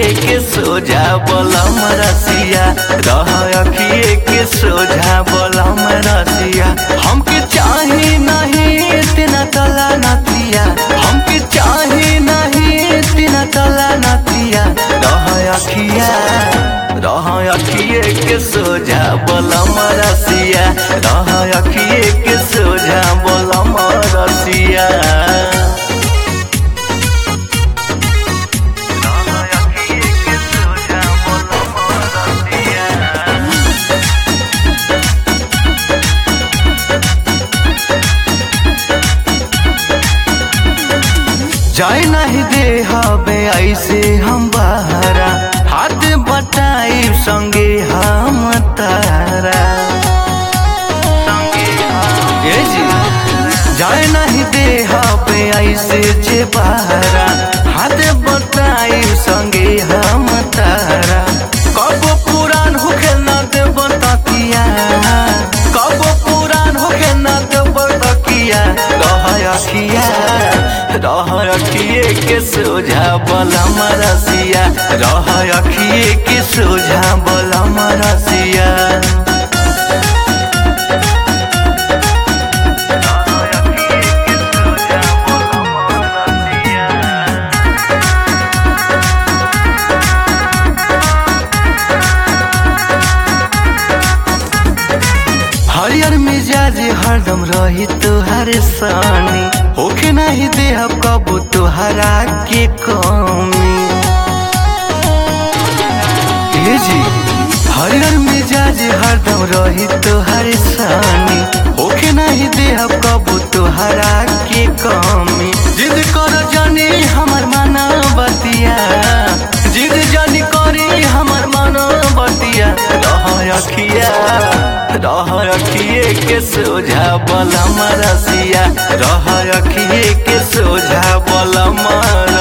के सोझा बलम रसिया रह अखिए के सोझा बलम रसिया हमके चाही नहीं इतना तला नतिया हमके चाही नहीं इतना तला नतिया रह अखिया रह अखिए के सोझा बलम रसिया रह अखिए के सोझा बलम रसिया जाए नहीं दे हबे ऐसे हम बहरा हाथ बटाई संगे हम तारा ए जी जाए नहीं दे हबे ऐसे जे बहरा हाथ बटाई संगे हम तारा कब पुरान होके न देव तकिया कब पुरान होके न देव तकिया रह अखिया रह अखिए के सोझा बलम रसिया रह अखिए के सोझा बलम रसिया हरियर मिजाज हरदम रही तुहार सानी होके नहीं दे अब कबू तुहरा के कमी ए जी हरियर मिजाज हरदम रही तुहार सानी होके नहीं दे अब कबू तुहरा के कमी जिद कर जानी हमर माना बतिया जिद जानी करी हमर माना बतिया रह अखिया रह रखिए के सोझा बलम रसिया रह रखिए के सोझा बलम